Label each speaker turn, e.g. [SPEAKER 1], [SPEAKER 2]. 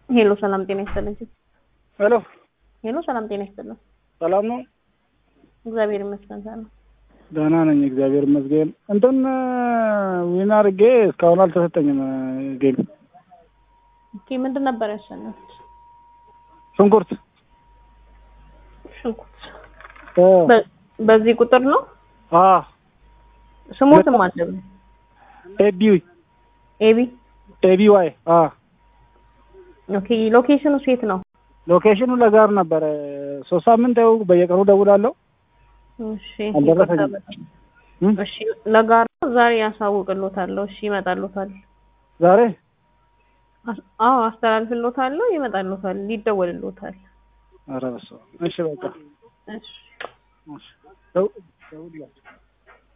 [SPEAKER 1] ሄሎ ሰላም ጤና ይስጥልኝ።
[SPEAKER 2] ሄሎ
[SPEAKER 1] ሄሎ ሰላም ጤና ይስጥልኝ።
[SPEAKER 2] ሰላም ነው?
[SPEAKER 1] እግዚአብሔር ይመስገን ሰላም።
[SPEAKER 2] ደህና ነኝ እግዚአብሔር ይመስገን። እንትን ዊን አድርጌ እስካሁን አልተሰጠኝም ጌም።
[SPEAKER 1] ኦኬ ምንድን ነበር ያሸነፉት?
[SPEAKER 2] ሽንኩርት
[SPEAKER 1] ሽንኩርት።
[SPEAKER 2] እ
[SPEAKER 1] በ- በዚህ ቁጥር ነው
[SPEAKER 2] አ
[SPEAKER 1] ስሙትም አለብን።
[SPEAKER 2] ኤቢ
[SPEAKER 1] ኤቢ
[SPEAKER 2] ኤቢ ዋይ አ
[SPEAKER 1] ኦኬ ሎኬሽኑ ሴት ነው።
[SPEAKER 2] ሎኬሽኑ ለጋር ነበረ። ሶስት ሳምንት ያው በየቀኑ ደውላለሁ።
[SPEAKER 1] እሺ
[SPEAKER 2] አልደረሰኝም።
[SPEAKER 1] ይቅርታ በጣም።
[SPEAKER 2] እም?
[SPEAKER 1] እሺ ለጋር ነው። ዛሬ ያሳውቅሎታለሁ። እሺ ይመጣሎታል።
[SPEAKER 2] ዛሬ
[SPEAKER 1] አስ- አዎ አስተላልፍሎታለሁ። ይመጣሎታል። ይደወልሎታል።
[SPEAKER 2] ኧረ በስመ አብ። እሺ በቃ
[SPEAKER 1] እሺ
[SPEAKER 2] እሺ። ደው- ደውልላቸው።